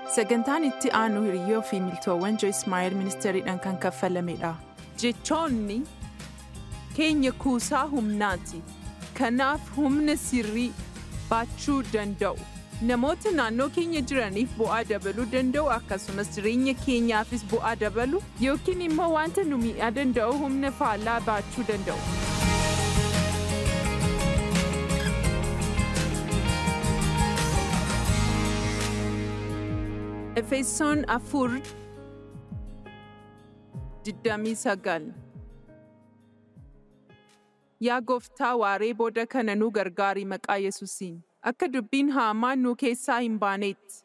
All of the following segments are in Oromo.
Sagantaan itti aanu hiriyyoo fi miltoowwan Joyce Meyer ministeeriidhaan kan kaffalamedha. Jechoonni keenya kuusaa humnaati. Kanaaf humna sirrii baachuu danda'u. Namoota naannoo keenya jiraniif bu'aa dabaluu danda'u akkasumas jireenya keenyaafis bu'aa dabalu yookiin immoo wanta nu miidhaa danda'u humna faallaa baachuu danda'u. Efesoon afur digdamii sagal Yaa gooftaa waaree booda kana nu gargaari maqaa Yesuusiin. Akka dubbiin haamaan nu keessaa hin baanetti.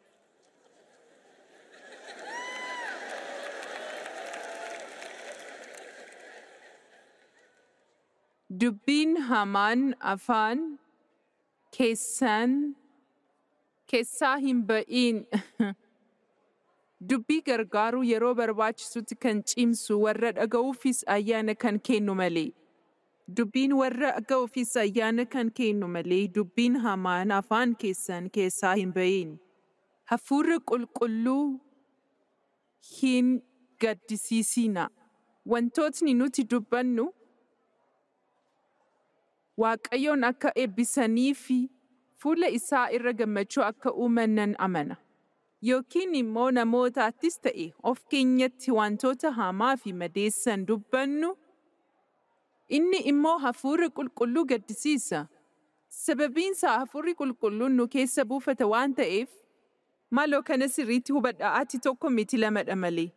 Dubbiin hamaan afaan keessan keessaa hin ba'iin. Dubbii gargaaruu yeroo barbaachisutti kan cimsu warra dhaga'uufis ayyaana kan kennu malee. Dubbiin warra dhaga'uufis ayyaana kan kennu malee dubbiin hamaan afaan keessan keessaa hin ba'iin. Hafuurri qulqulluu hin gaddisiisina. Wantootni nuti dubbannu Waaqayyoon akka eebbisanii fi fuula isaa irra gammachuu akka uuman nan amana. Yookiin immoo namootaattis ta'e of keenyatti wantoota hamaa fi madeessan dubbannu inni immoo hafuurri qulqulluu gaddisiisa. Sababiinsaa hafuurri qulqulluun nu keessa buufata waan ta'eef maaloo kana sirriitti hubadhaa ati tokko miti lamadha malee.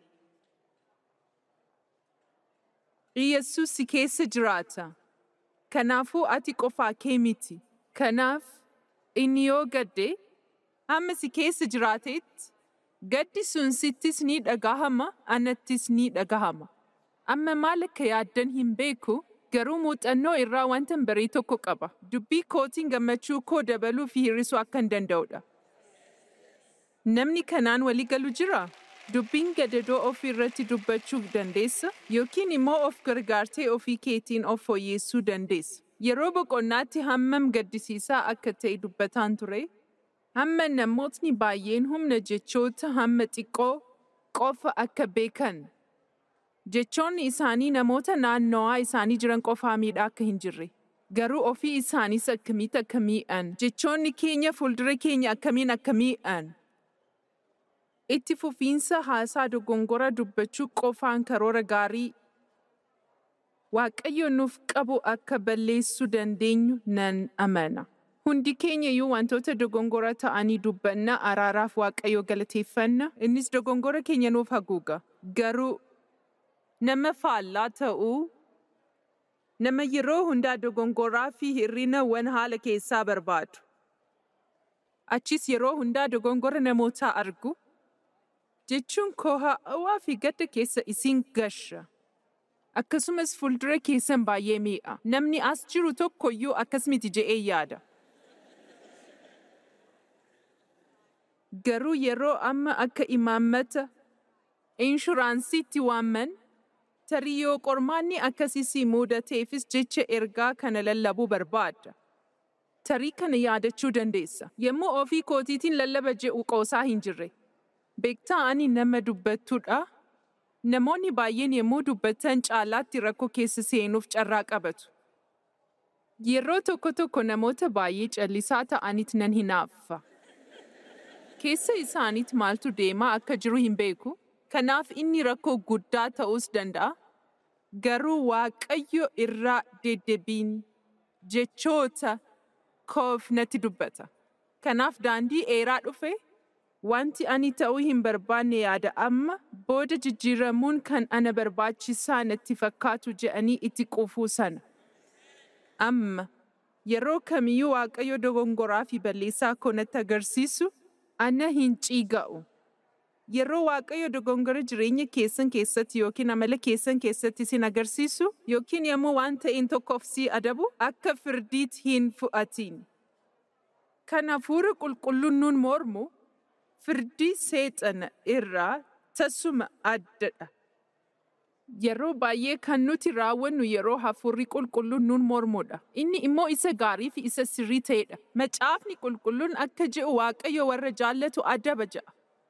Iyyasuus si keessa jiraata. Kanaafuu ati qofaa kee miti. Kanaaf inni yoo gadde hamma si keessa jiraatetti gaddi sun sittis ni dhagahama anattis ni dhagahama. Amma maal akka yaaddan hin beeku garuu muuxannoo irraa wanta barii tokko qaba. Dubbii kootiin gammachuu koo dabaluu fi hir'isuu akka hin danda'udha. Namni kanaan walii galu jiraa? Dubbiin gadadoo ofii irratti dubbachuu dandeessa yookiin immoo of gargaartee ofii keetiin of fooyyessuu dandeessa. Yeroo boqonnaatti hammam gaddisiisaa akka ta'e dubbataan ture. Hamma namootni baay'een humna jechoota hamma xiqqoo qofa akka beekan. Jechoonni isaanii namoota naannawaa isaanii jiran qofaa miidhaa akka hin jirre. Garuu ofii isaaniis akkamitti akka miidhan. Jechoonni keenya fuuldura keenya akkamiin akka miidhan. Itti fufiinsa haasaa dogongora dubbachuu qofaan karoora gaarii Waaqayyo nuuf qabu akka balleessuu dandeenyu nan amana. Hundi keenya iyyuu wantoota dogongora ta'anii dubbanna araaraaf Waaqayyo galateeffanna innis dogongora keenya nuuf haguuga. Garuu nama faallaa ta'uu nama yeroo hundaa dogongoraa fi hir'ina wan haala keessaa barbaadu. Achis yeroo hundaa dogongora namootaa argu. Jechuun koo ha'awaa fi gadda keessa isin gasha. Akkasumas fuuldura keessan baay'ee mi'a. Namni as jiru tokkoyyuu akkas miti je'ee yaada. Garuu yeroo amma akka imaammata inshuraansiitti waamman tarii yoo qormaanni akkasii si mudateefis jecha ergaa kana lallabuu barbaadda. Tarii kana yaadachuu dandeessa. Yommuu ofii kootiitiin lallaba je'u qoosaa hin jirre. Beektaa ani nama dubbattuudha. Namoonni baay'een yommuu dubbatan caalaatti rakkoo keessa seenuuf carraa qabatu. Yeroo tokko tokko namoota baay'ee callisaa ta'aniit nan hinaaffa. Keessa isaaniit maaltu deemaa akka jiru hin beeku. Kanaaf inni rakkoo guddaa ta'uus danda'a. Garuu Waaqayyo irraa deddeebiin jechoota koof natti dubbata. Kanaaf daandii dheeraa dhufe wanti ani ta'uu hin barbaanne yaada amma booda jijjiiramuun kan ana barbaachisaa natti fakkaatu je'anii itti qufuu sana. Amma yeroo kamiyyuu Waaqayyo dogongoraa fi balleessaa koo natti agarsiisu ana hin ciiga'u. Yeroo Waaqayyo dogongora jireenya keessan keessatti yookiin amala keessan keessatti isin agarsiisu yookiin yommuu waan ta'een tokkoof si adabu akka firdiitti hin fu'atiin. Kan hafuura qulqulluun nuun mormu firdii seexana irraa tasuma addadha. Yeroo baay'ee kan nuti raawwannu yeroo hafuurri qulqulluun nuun mormudha. Inni immoo isa gaarii fi isa sirrii ta'edha. Macaafni qulqulluun akka je'u Waaqayyo warra jaallatu adaba ja'a.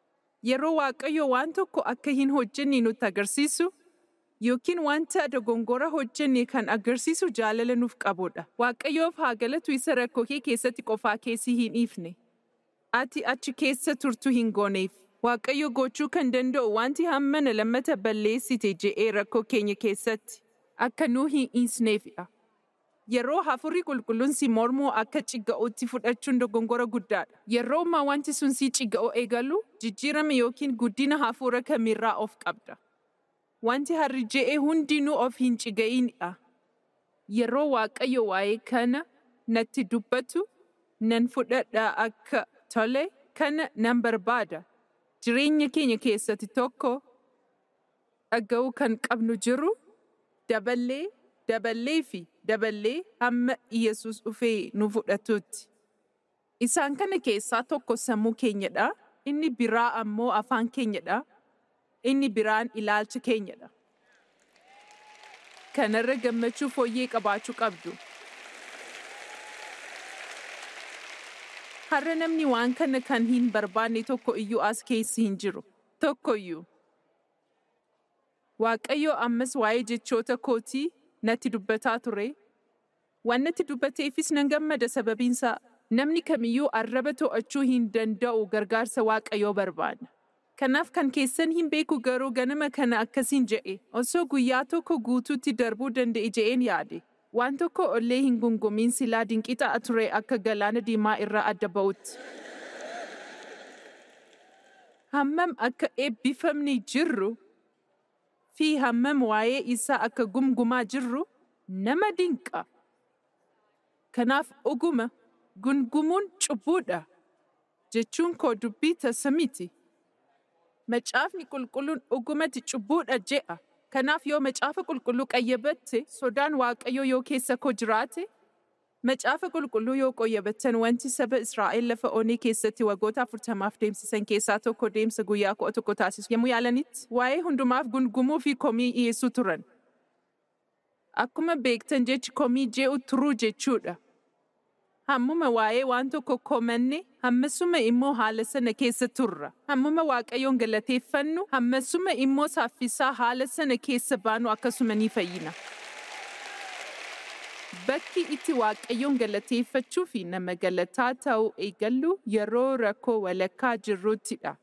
Yeroo Waaqayyo waan tokko akka hin hojjenne nutti agarsiisu yookiin wanta dogongora hojjenne kan agarsiisu jaalala nuuf qabudha. Waaqayyoof haa galatu isa rakkoo kee keessatti qofaa keessi hin dhiifne. Ati achi keessa turtu hin gooneef. Waaqayyo gochuu kan danda'u wanti hammana lammata balleessite je'ee rakkoo keenya keessatti akka nuu hin dhiisneefidha. Yeroo hafuurri qulqulluun si mormuu akka cigga'uutti fudhachuun dogongora guddaadha. Yeroo ammaa wanti sun si cigga'uu eegalu jijjiirama yookiin guddina hafuura kamirraa of qabda. Wanti harri je'ee hundinuu of hin ciga'inidha. Yeroo Waaqayyo waa'ee kana natti dubbatu nan fudhadha akka tole kana nan barbaada. Jireenya keenya keessatti tokko dhaga'uu kan qabnu jiru daballee daballee fi daballee hamma Iyesuus dhufee nu fudhatutti. Isaan kana keessaa tokko sammuu keenyadha. Inni biraa ammoo afaan keenyadha. Inni biraan ilaalcha keenyadha. Kanarra gammachuu fooyyee qabaachuu qabdu. Har'a namni waan kana kan hin barbaanne tokko iyyuu as keessi hin jiru. Tokko iyyuu. Waaqayyo ammas waa'ee jechoota kootii natti dubbataa ture. Waan natti dubbateefis nan gammada sababiinsaa namni kamiyyuu arraba to'achuu hin danda'u gargaarsa Waaqayyoo barbaada. Kanaaf kan keessan hin beeku garuu ganama kana akkasiin je'e osoo guyyaa tokko guutuutti darbuu danda'e je'een yaade. Waan tokko ollee hin gungumiin silaa dinqii ta'a ture akka galaana diimaa irraa adda ba'utti. Hammam akka eebbifamni jirru fi hammam waa'ee isaa akka gumgumaa jirru nama dinqa. Kanaaf oguma gungumuun cubbuudha jechuun koo dubbii tasa miti. Macaafni qulqulluun ogumatti cubbuudha je'a. Kanaaf yoo macaafa qulqulluu qayyabatte sodaan waaqayyoo yoo keessa koo jiraate macaafa qulqulluu yoo qayyabattan wanti saba Israa'el lafa onii keessatti waggoota afurtamaaf deemsisan keessaa tokko deemsa guyyaa kudha tokko taasisu yommuu yaalanitti waa'ee hundumaaf gungumuu fi komii dhiyeessuu turan. Akkuma beektan jechi komii je'u turuu jechuudha. Hammuma waa'ee waan tokko komanne hammasuma immoo haala sana keessa turra. Hammuma waaqayyoon galateeffannu hammasuma immoo saaffisaa haala sana keessa baanu akkasuma ni fayyina. Bakki itti waaqayyoon galateeffachuu fi nama galataa ta'uu eegallu yeroo rakkoo walakkaa jirruttidha.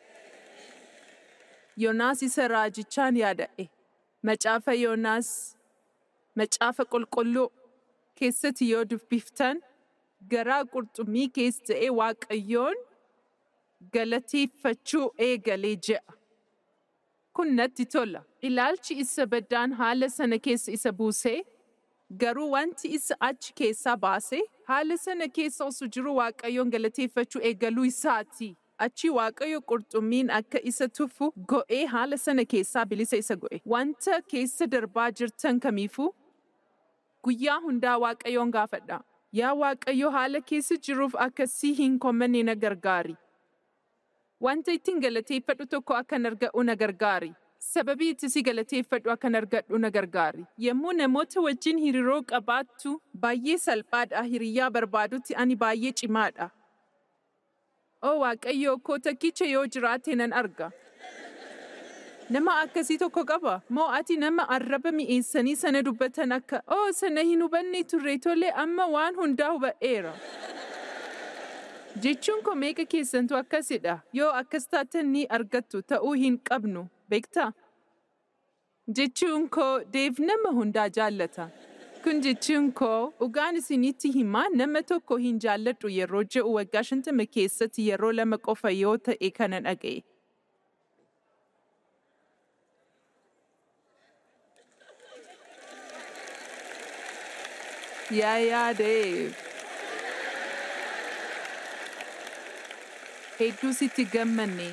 Yoonaas isa raajichaan yaada'e. Macaafa Yoonaas macaafa qulqulluu keessatti yoo dubbiftan garaa qurxummii keessa ta'ee waaqayyoon galateeffachuu eegalee je'a. Kun natti tola. Ilaalchi isa baddaan haala sana keessa isa buusee garuu wanti isa achi keessaa baase haala sana keessa osoo jiru waaqayyoon galateeffachuu eegaluu isaati. Achi waaqayyo qurxummiin akka isa tufu go'ee haala sana keessaa bilisa isa go'e. Wanta keessa darbaa jirtan kamiifuu guyyaa hundaa waaqayyoon gaafadha. Yaa Waaqayyo haala keessa jiruuf akkasii hin komanne na gargaari. Wanta ittiin galateeffadhu tokko akkan argadhu na gargaari. Sababii itti si galateeffadhu akkan argadhu na gargaari. Yommuu namoota wajjin hariiroo qabaattu baay'ee salphaadha hiriyyaa barbaadutti ani baay'ee cimaadha. O Waaqayyo koo takkicha yoo jiraate nan arga. Nama akkasii tokko qaba. Moo ati nama arraba mi'eessanii sana dubbatan akka oo sana hin hubanne turre tole amma waan hundaa hubadheera. Jechuun koo meeqa keessantu akkasidha. Yoo akkas taatan ni argattu ta'uu hin qabnu. Beektaa? Jechuun koo deef nama hundaa jaallata. Kun jechuun koo dhugaan isinitti himaa nama tokko hin jaalladhu yeroo je'u waggaa shantama keessatti yeroo lama qofa yoo ta'e kana dhaga'e. Yaa yaadeef. Hedduu sitti gammanne.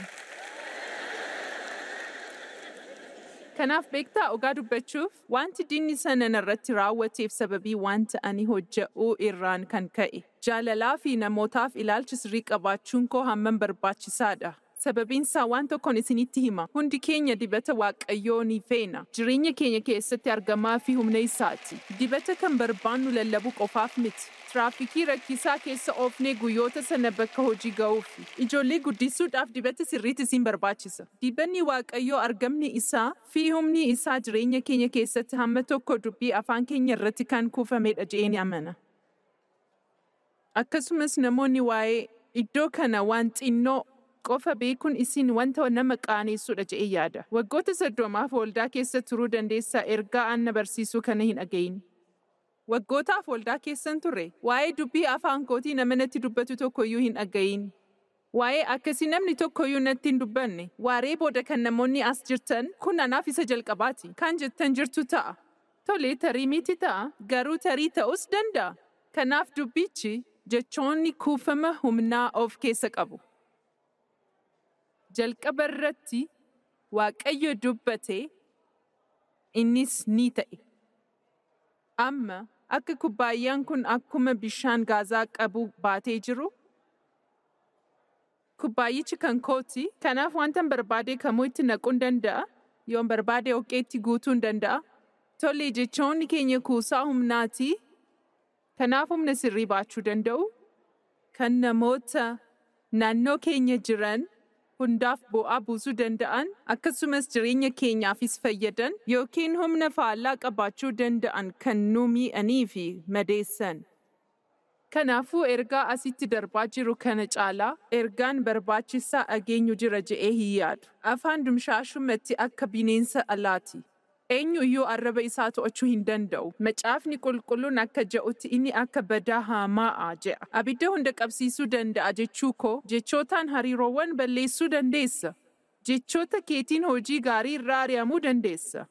Kanaaf beektaa dhugaa dubbachuuf wanti diinni sana narratti raawwateef sababii wanta ani hojje'uu irraan kan ka'e. Jaalalaa fi namootaaf ilaalcha sirrii qabaachuun koo hammam barbaachisaadha. Sababiin isaa waan tokkoon isinitti hima. Hundi keenya dibata waaqayyoo ni feena. Jireenya keenya keessatti argamaa fi humna isaati. Dibata kan barbaannu lallabuu qofaaf miti. Tiraafikii rakkisaa keessa oofnee guyyoota sana bakka hojii ga'uufi. Ijoollee guddisuudhaaf dibata sirriitti isin barbaachisa. Dibanni waaqayyoo argamni isaa fi humni isaa jireenya keenya keessatti hamma tokko dubbii afaan keenya irratti kan kuufamedha je'een amana. Akkasumas namoonni waa'ee iddoo kana waan xinnoo qofa beekuun isin wanta nama qaaneessudha je'ee yaada. Waggoota soddomaaf waldaa keessa turuu dandeessaa ergaa anna barsiisuu kana hin dhagayin. Waggootaaf waldaa keessan turre waa'ee dubbii afaan kootii nama natti dubbatu tokkoyyuu hin dhagayin. Waa'ee akkasii namni tokkoyyuu natti hin dubbanne waaree booda kan namoonni as jirtan kun anaaf isa jalqabaati. Kan jettan jirtu ta'a. Tole tarii miti ta'a garuu tarii ta'us danda'a. Kanaaf dubbichi jechoonni kuufama humnaa of keessa qabu. Jalqaba irratti Waaqayyo dubbate innis ni ta'e. Amma akka kubbaayyaan kun akkuma bishaan gaazaa qabu baatee jiru. Kubbaayyichi kan kooti kanaaf wantan barbaade kamuu itti naquun danda'a. Yoon barbaade oqqeetti guutuun danda'a. Tole jechoonni keenya kuusaa humnaati. Kanaaf humna sirrii baachuu danda'u. Kan namoota naannoo keenya jiran hundaaf bu'aa buusuu danda'an akkasumas jireenya keenyaafis fayyadan yookiin humna faallaa qabaachuu danda'an kan nu miidhanii fi madeessan. Kanaafuu ergaa asitti darbaa jiru kana caalaa ergaan barbaachisaa dhageenyu jira je'ee hin yaadu. Afaan dumshaashumatti akka bineensa alaati. Eenyuyyuu arraba isaa to'achuu hin danda'u. Macaafni qulqulluun akka je'utti inni akka badaa haamaa'a je'a. Abidda hunda qabsiisuu danda'a jechuu koo jechootaan hariiroowwan balleessuu dandeessa. Jechoota keetiin hojii gaarii irraa ari'amuu dandeessa.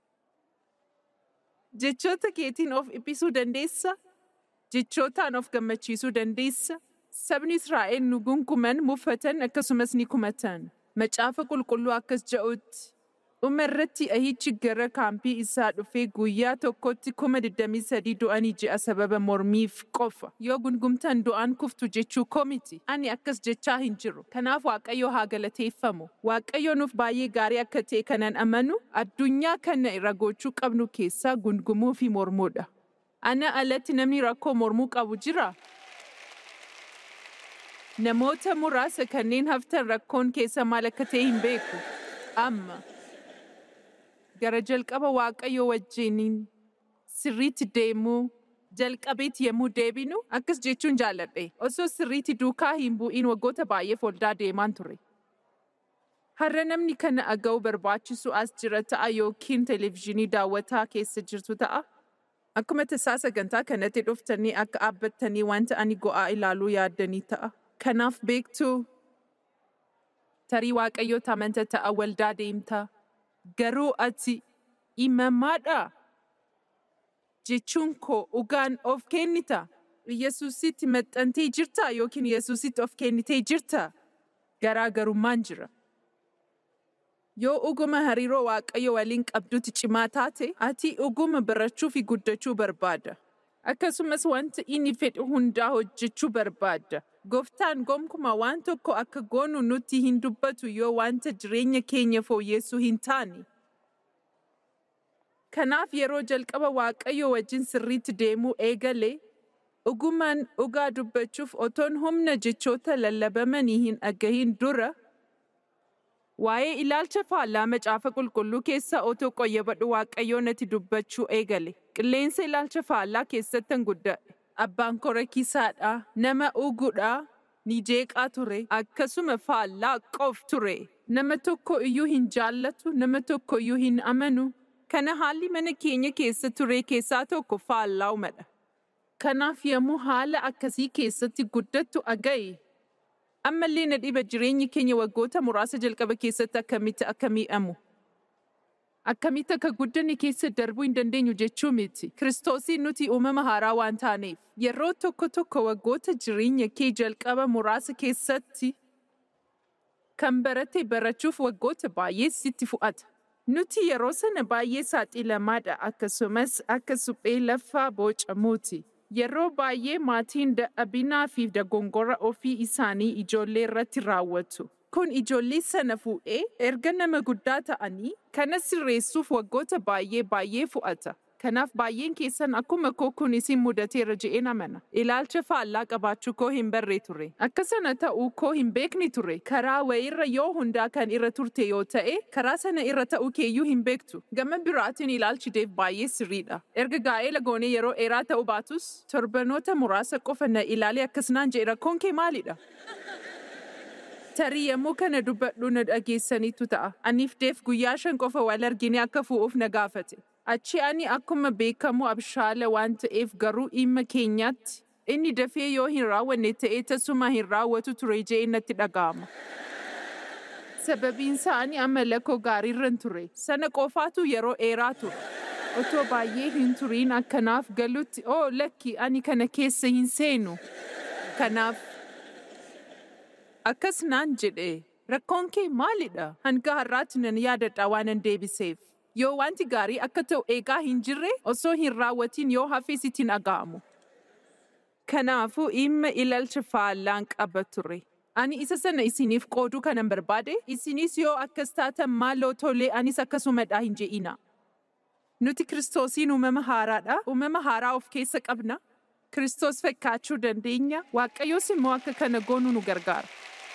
Jechoota keetiin of dhiphisuu dandeessa. Jechootaan of gammachiisuu dandeessa. Sabni Israa'el nu gunguman muffatan akkasumas ni kumatan. Macaafa qulqulluu akkas je'utti. Dhuma irratti ahichi gara kaampii isaa dhufee guyyaa tokkotti kuma 23 du'anii ji'a sababa mormiif qofa. Yoo gungumtan du'aan kuftu jechuu koo miti. Ani akkas jechaa hin jiru. Kanaaf Waaqayyo haa galateeffamu. Waaqayyo nuuf baay'ee gaarii akka ta'e kanan amanu addunyaa kana irra gochuu qabnu keessaa gungumuu fi mormuudha. Ana alatti namni rakkoo mormuu qabu jira. Namoota muraasa kanneen haftan rakkoon keessa maal akka ta'e hin beeku. Amma. gara jalqaba waaqayyo wajjiniin sirriitti deemuu jalqabeetti yommuu deebinu akkas jechuun jaalladhe osoo sirriitti duukaa hin bu'iin waggoota baay'eef waldaa deemaan ture. Har'a namni kana dhaga'uu barbaachisu as jira ta'a yookiin televezyiinii daawwataa keessa jirtu ta'a. Akkuma tasaa sagantaa kanatti dhuftanii akka dhaabbattanii wanta ani go'aa ilaaluu yaaddanii ta'a. Kanaaf beektuu tarii waaqayyoo amanta ta'a waldaa deemtaa. garuu ati imamaadha jechuun koo dhugaan of kennita. Yesuusitti maxxantee jirta yookiin Yesuusitti of kennitee jirta. Garaagarummaan jira. Yoo dhuguma hariiroo waaqayyo waliin qabdutti cimaa taate, ati dhuguma barachuu fi guddachuu barbaada. Akkasumas wanta inni fedhu hundaa hojjechuu barbaada. Gooftaan gonkumaa waan tokko akka goonu nutti hin dubbatu yoo wanta jireenya keenya fooyyessuu hin taane. Kanaaf yeroo jalqaba Waaqayyo wajjin sirriitti deemuu eegale, dhugumaan dhugaa dubbachuuf otoon humna jechoota lallabamanii hin dhagahin dura, waa'ee ilaalcha faallaa macaafa qulqulluu keessa otoo qoyyabadhu Waaqayyoo natti dubbachuu eegale. Qilleensa ilaalcha faallaa keessattan guddadhe. Abbaan koo rakkisaadha, nama dhuguudha, ni jeeqaa ture, akkasuma faallaa qof ture. Nama tokko iyyuu hin jaallatu, nama tokko iyyuu hin amanu. Kana haalli mana keenya keessa ture keessaa tokko faallaa Kanaaf yommuu haala akkasii keessatti guddattu aga'i. Ammallee na dhiba jireenyi keenya waggoota muraasa jalqaba keessatti akkamitti akka miidhamu. Akkamitti akka guddanne keessa darbuu hin dandeenyu jechuu miti. Kiristoosiin nuti uumama haaraa waan taaneef. Yeroo tokko tokko waggoota jireenya kee jalqaba muraasa keessatti kan barate barachuuf waggoota baay'ee sitti fudhata. Nuti yeroo sana baay'ee saaxilamaadha akkasumas akka suphee lafaa bocamuuti. Yeroo baay'ee maatiin dadhabinaa fi dogongora ofii isaanii ijoollee irratti raawwatu. Kun ijoollee sana fuudhee erga nama guddaa ta'anii kana sirreessuuf waggoota baay'ee baay'ee fu'ata. Kanaaf baay'een keessan akkuma koo kun isin mudateera je'een amana. Ilaalcha faallaa qabaachuu koo hin barree ture. Akka sana ta'uu koo hin beekni ture. Karaa wayirra yoo hundaa kan irra turte yoo ta'e, karaa sana irra ta'uu keeyyuu hin beektu. Gama biraatiin ilaalchi deef baay'ee sirriidha. Erga gaa'ela goonee yeroo dheeraa ta'uu baatus, torbanoota muraasa qofa na ilaalee akkasnaan jedhe rakkoon kee maalidha? Tarii yommuu kana dubbadhu na dhageessaniitu ta'a. Aniif deef guyyaa shan qofa wal argine akka fu'uuf na gaafate. Achi ani akkuma beekamu abshaala waan ta'eef garuu dhimma keenyaatti inni dafee yoo hin raawwanne ta'ee tasuma hin raawwatu ture jee natti dhaga'ama. Sababiin isaa ani amala koo gaariirran ture. Sana qofaatu yeroo dheeraa ture. Otoo baay'ee hin turiin akkanaaf galutti oo lakki ani kana keessa hin seenu. Kanaaf akkas naan jedhe rakkoon kee maalidha? Hanga har'aatti nan yaadadha waanan deebiseef. Yoo wanti gaarii akka ta'u eegaa hin jirre osoo hin raawwatiin yoo hafe sitti dhaga'amu. Kanaafuu dhimma ilaalcha faallaan qaba ture. Ani isa sana isiniif qooduu kanan barbaade, isinis yoo akkas taatan maaloo tolee anis akkasumadha hin je'ina. Nuti Kiristoosiin uumama haaraadha. Uumama haaraa of keessa qabna. Kiristoos fakkaachuu dandeenya. Waaqayyoos immoo akka kana goonu nu gargaara.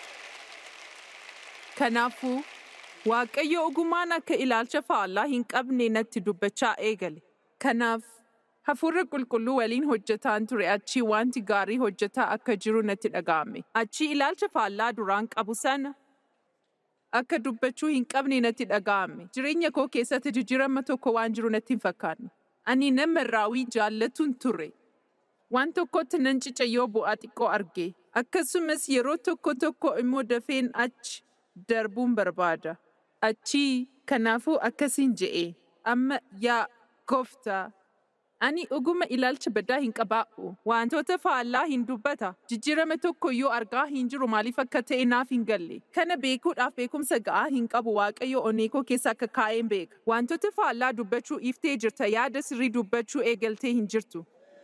Kanaafuu Waaqayyo ogumaan akka ilaalcha faallaa hin qabne natti dubbachaa eegale. Kanaaf hafuurra qulqulluu waliin hojjetaan ture achii wanti gaarii hojjetaa akka jiru natti dhaga'ame. Achii ilaalcha faallaa duraan qabu sana akka dubbachuu hin qabne natti dhaga'ame. Jireenya koo keessatti jijjiirama tokko waan jiru natti hin fakkaanne. Ani nama raawwii jaallatuun ture. Waan tokkotti nan cica yoo bu'aa xiqqoo arge. Akkasumas yeroo tokko tokko immoo dafeen achi darbuun barbaada. Achii kanaafuu akkasiin je'e. Amma yaa gooftaa. Ani dhuguma ilaalcha baddaa hin qabaa'u. Wantoota faallaa hin dubbata. Jijjiirama tokko yoo argaa hin jiru maaliif akka ta'e naaf hin galle. Kana beekuudhaaf beekumsa ga'aa hin qabu waaqayyo oneekoo keessa akka kaa'een beeka. Wantoota faallaa dubbachuu iftee jirta yaada sirrii dubbachuu eegaltee hin jirtu.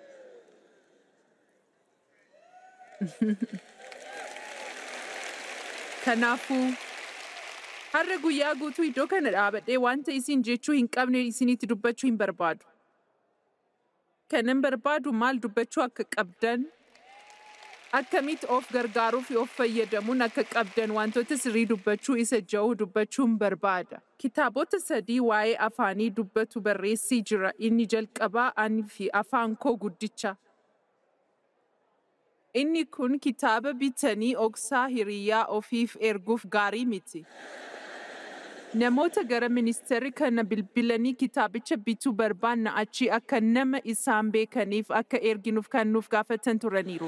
Kanaafuu har'a guyyaa guutuu iddoo kana dhaabadhee wanta isin jechuu hin qabne isinitti dubbachuu hin barbaadu. Kanan barbaadu maal dubbachuu akka qabdan, akkamitti of gargaaruu fi of fayyadamuun akka qabdan wantoota sirrii dubbachuu isa ja'uu dubbachuun barbaada. Kitaabota sadii waa'ee afaanii dubbatu barreessii jira. Inni jalqabaa ani fi afaan koo guddicha. Inni kun kitaaba bitanii oksaa hiriyaa ofiif erguuf gaarii miti. Namoota gara ministeerri kana bilbilanii kitaabicha bituu barbaanna achii akka nama isaan beekaniif akka erginuuf kan nuuf gaafatan turaniiru.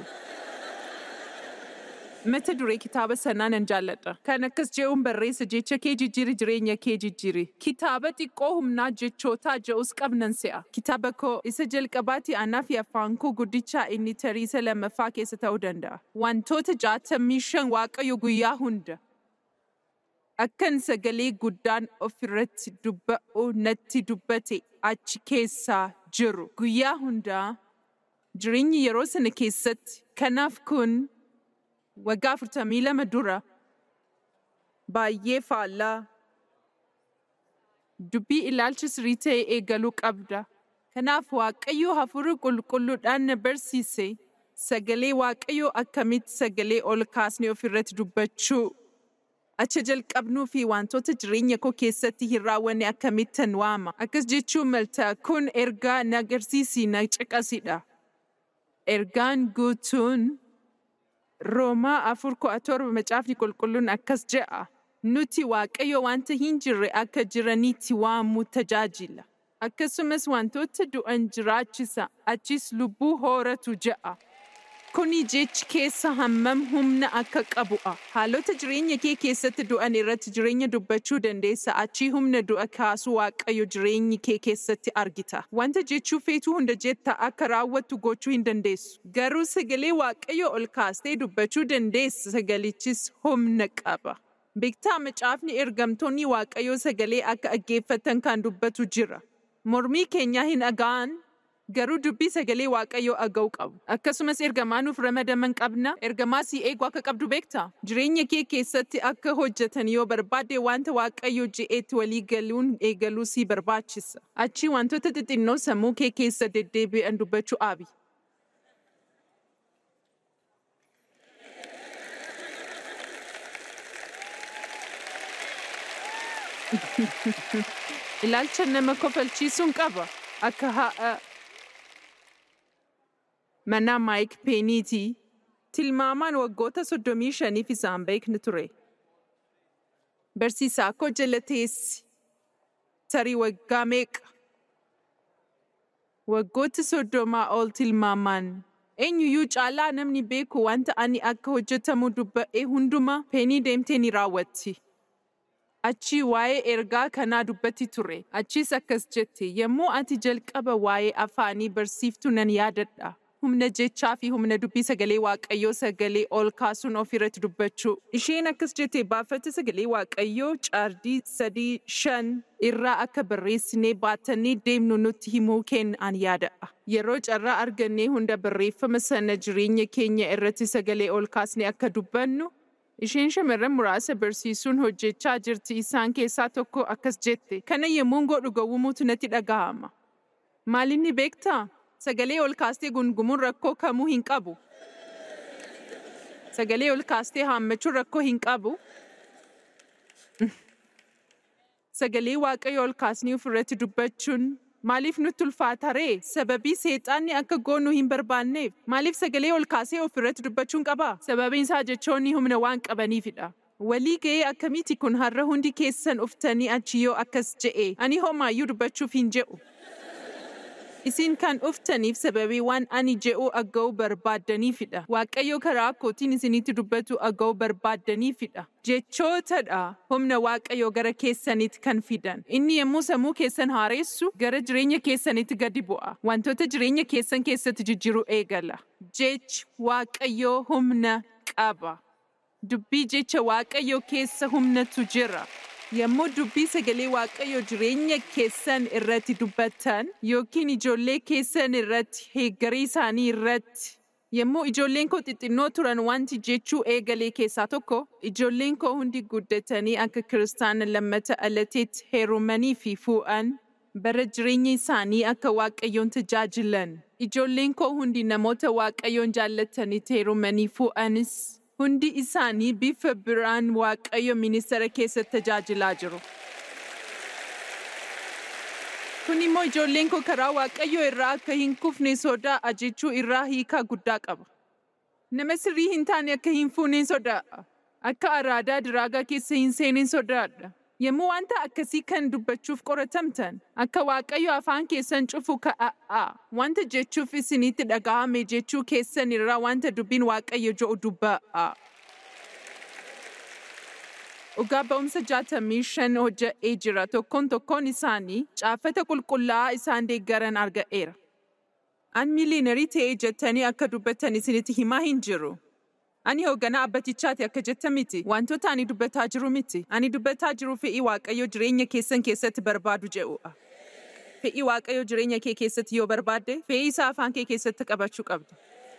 Mata duree kitaaba sanaa nan jaalladha. Kan akkas je'uun barreessa jecha kee jijjiiri jireenya kee jijjiiri. Kitaaba xiqqoo humnaa jechootaa je'us qabnan se'a. Kitaaba koo isa jalqabaati anaa fi afaan koo guddichaa inni tarii isa lammaffaa keessa ta'uu danda'a. Wantoota jaatamii shan waaqayyo guyyaa hunda. Akkan sagalee guddaan ofirratti dubba'u natti dubbate achi keessaa jiru. Guyyaa hundaa jireenyi yeroo sana keessatti kanaaf kun waggaa afurtamii lama dura baay'ee faallaa dubbii ilaalcha sirrii ta'e eegaluu qabda. Kanaaf Waaqayyo hafuura qulqulluudhaan na barsiise sagalee Waaqayyo akkamitti sagalee ol kaasnee ofirratti dubbachuu acha jalqabnuu fi wantoota jireenya koo keessatti hin raawwanne akkamittan waama. Akkas jechuun malta kun ergaa na agarsiisi na caqasidha. Ergaan guutuun Roomaa afur kudha torba macaafni qulqulluun akkas je'a. Nuti Waaqayyo wanta hin jirre akka jiraniitti waamuu tajaajila. Akkasumas wantoota du'an jiraachisa, achis lubbuu horatu je'a. Kuni jechi keessa hammam humna akka qabu'a. Haalota jireenya kee keessatti du'an irratti jireenya dubbachuu dandeessa. Achii humna du'a kaasuu Waaqayyo jireenyi kee keessatti argita. Wanta jechuu feetuu hunda jetta akka raawwattu gochuu hin dandeessu. Garuu sagalee Waaqayyo ol kaastee dubbachuu dandeessa. Sagalichis humna qaba. Beektaa macaafni ergamtoonni Waaqayyo sagalee akka dhaggeeffatan kan dubbatu jira. Mormii keenya hin dhaga'an Garuu dubbii sagalee waaqayyoo dhaga'uu qabu. Akkasumas ergamaa nuuf ramadaman qabna. Ergamaa si eegu akka qabdu beektaa? Jireenya kee keessatti akka hojjetan yoo barbaadde wanta waaqayyo je'eetti walii galuun eegaluu si barbaachisa. Achii wantoota xixinnoo sammuu kee keessa deddeebi'an dubbachuu dhaabi. Ilaalcha nama kofalchiisuun qaba. Akka ha'a mana Maayik Peeniitii tilmaamaan waggoota soddomii shaniif isaan beekni ture. Barsiisaa koo jala teessi. Tarii waggaa meeqa? Waggoota soddomaa ol tilmaamaan. Eenyuyyuu caalaa namni beeku wanta ani akka hojjetamu dubba'e hundumaa peenii deemtee ni raawwatti. Achii waa'ee ergaa kanaa dubbatti ture. Achiis akkas jette yommuu ati jalqaba waa'ee afaanii barsiiftu nan yaadadha. Humna jechaa fi humna dubbii sagalee waaqayyoo sagalee ol kaasuun ofirratti dubbachuu. Isheen akkas jette baafata sagalee waaqayyoo caardii sadii shan irraa akka barreessinee baatanii deemnu nutti himuu kenna an yaadadha. Yeroo carraa argannee hunda barreeffama sana jireenya keenya irratti sagalee ol kaasnee akka dubbannu Isheen shamarran muraasa barsiisuun hojjechaa jirti isaan keessaa tokko akkas jette. Kana yemmuun godhu gowwumuutu natti dhagahama. Maalinni beektaa? Sagalee ol kaastee gungumuun rakkoo kamuu hin qabu. Sagalee ol kaastee haammachuun rakkoo hin qabu. Sagalee waaqayyo ol kaasnee ofirratti dubbachuun Maaliif nutti ulfaata ree? Sababii seexaanni akka goonu hin barbaanneef. Maaliif sagalee ol kaasee ofirratti dubbachuun qabaa? Sababiin isaa jechoonni humna waan qabaniifidha. Walii ga'ee akkamiiti kun har'a hundi keessan uftanii achi yoo akkas je'e ani homaayyuu dubbachuuf hin je'u. Isin kan uftaniif sababii waan ani je'u agga'uu barbaaddaniifidha. Waaqayyo karaa kootiin isinitti dubbatu agga'uu barbaaddaniifidha. Jechootadha humna waaqayyo gara keessanitti kan fidan. Inni yommuu sammuu keessan haaressu gara jireenya keessanitti gadi bu'a. Wantoota jireenya keessan keessatti jijjiiruu eegala. Jechi waaqayyoo humna qaba. Dubbii jecha waaqayyoo keessa humnatu jira. Yommuu dubbii sagalee waaqayyoo jireenya keessan irratti dubbattan yookiin ijoollee keessan irratti heeggarii isaanii irratti yommuu ijoolleen koo xixinnoo turan wanti jechuu eegalee keessaa tokko ijoolleen koo hundi guddatanii akka kiristaana lammata alateetti heerumanii fi fuudhan bara jireenya isaanii akka waaqayyoon tajaajilan. Ijoolleen koo hundi namoota waaqayyoon jaallatanitti heerumanii fuudhanis hundi isaanii bifa biraan waaqayyo ministeera keessatti tajaajilaa jiru. Kun immoo ijoolleen koo karaa waaqayyo irraa akka hin kufne sodaa ajechuu irraa hiikaa guddaa qaba. Nama sirrii hin taane akka hin fuuneen sodaadha. Akka araadaa diraagaa keessa hin seeneen sodaadha. Yommuu wanta akkasii kan dubbachuuf qoratamtan akka waaqayyo afaan keessan cufu ka'aa wanta jechuuf isinitti dhaga'ame jechuu keessan irraa wanta dubbiin waaqayyo jedhu dubba'aa. Dhugaa ba'umsa jaatamii shan hojja'ee jira tokkoon tokkoon isaanii caafata qulqullaa'aa isaan deeggaran arga'eera. An miiliinarii ta'ee jettanii akka dubbattan isinitti himaa hin jiru. Ani hoogganaa abbatichaati akka jetta miti. Wantoota ani dubbataa jiru miti. Ani dubbataa jiru fe'ii waaqayyo jireenya keessan keessatti barbaadu jedhudha. Fe'ii waaqayyo jireenya kee keessatti yoo barbaadde, fe'ii isaa afaan kee keessatti qabachuu qabda.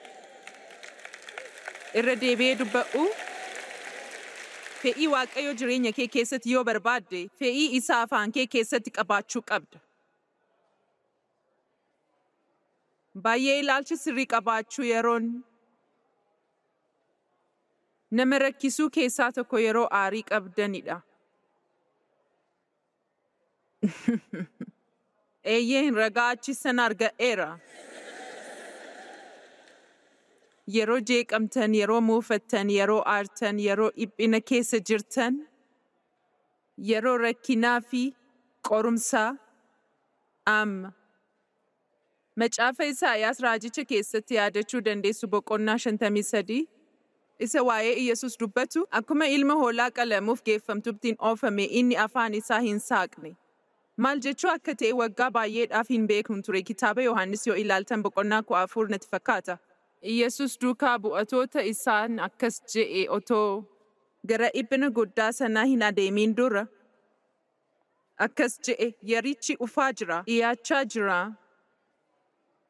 Irra deebi'ee dubba'u. Fe'ii waaqayyo jireenya kee keessatti yoo barbaadde, fe'ii isaa afaan kee keessatti qabaachuu qabda. Baay'ee ilaalcha sirrii qabaachuu yeroon nama rakkisuu keessaa tokko yeroo aarii qabdanidha. Eeyyeen ragaa achisan arga'eera. Yeroo jeeqamtan, yeroo muufattan, yeroo aartan, yeroo dhiphina keessa jirtan, yeroo rakkinaa fi qorumsaa amma. Macaafa Isaayaas raajicha keessatti yaadachuu dandeessu boqonnaa shantamii sadii. isa waa'ee Iyyasuus dubbatu akkuma ilma hoolaa qalamuuf geeffamtuttiin oofame inni afaan isaa hin saaqne. Maal jechuu akka ta'e waggaa baay'eedhaaf hin beeknu ture kitaaba Yohaannis yoo ilaaltan boqonnaa kudha afur natti fakkaata. Iyyasuus duukaa bu'atoota isaan akkas je'e otoo gara dhiphina guddaa sanaa hin adeemin dura. Akkas je'e yerichi dhufaa jira, dhiyaachaa jira.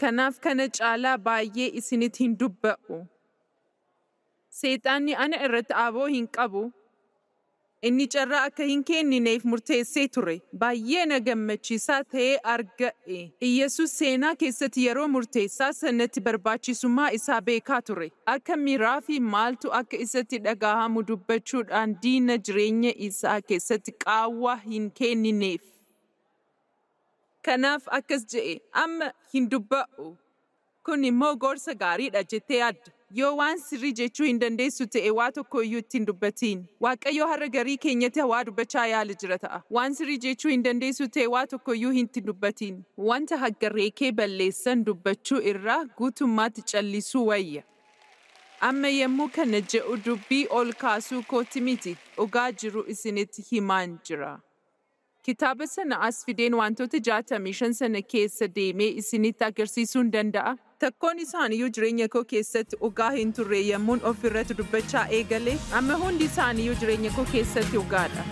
Kanaaf kana caalaa baay'ee isinitti hin dubba'u. Seexaanni ana irratti aboo hin qabu. Inni carraa akka hin kennineef murteessee ture. Baay'ee na gammachiisaa ta'ee arga'e. Iyyesuus seenaa keessatti yeroo murteessaa sanatti barbaachisummaa isaa beekaa ture. Akka miiraa fi maaltu akka isatti dhagahamu dubbachuudhaan diina jireenya isaa keessatti qaawwaa hin kennineef. Kanaaf akkas je'e amma hin dubba'u. Kun immoo gorsa gaariidha jettee yaadda. Yoo waan sirrii jechuu hin dandeessu ta'e waa tokko iyyuu ittiin dubbatiin. Waaqayyo har'a garii keenyatti waa dubbachaa yaala jira ta'a. Waan sirrii jechuu hin dandeessu ta'e waa tokko iyyuu hin dubbatiin. Wanta haggarree kee balleessan dubbachuu irraa guutummaatti callisuu wayya. Amma yommuu kana je'u dubbii ol kaasuu kooti miti. Dhugaa jiru isinitti himaan jira. Kitaaba sana as fideen wantoota jaatamii shan sana keessa deemee isinitti agarsiisuu hin danda'a. Takkoon isaaniyyuu jireenya koo keessatti dhugaa hin turre yommuun of irratti dubbachaa eegale, amma hundi isaaniyyuu jireenya koo keessatti dhugaadha.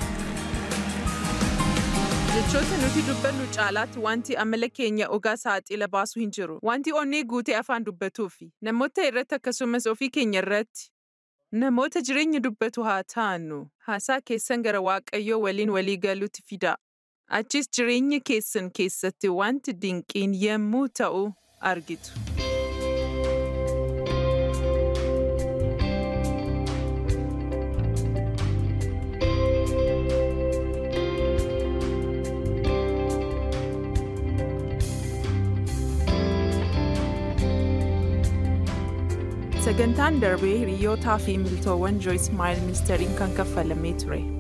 Jechoota nuti dubbannu caalaatti wanti amala keenya dhugaa saaxila baasu hin jiru. Wanti onnee guutee afaan dubbatuufi namoota irratti akkasumas ofii keenya irratti Namoota jireenya dubbatu haa taanu. Haasaa keessan gara Waaqayyoo waliin walii galuutti fida. Achis jireenya keessan keessatti wanti dinqiin yommuu ta'u argitu. Sagantaan darbee hiriyootaa fi miltoowwan Joyce Meyer ministeeriin kan kaffalamee ture.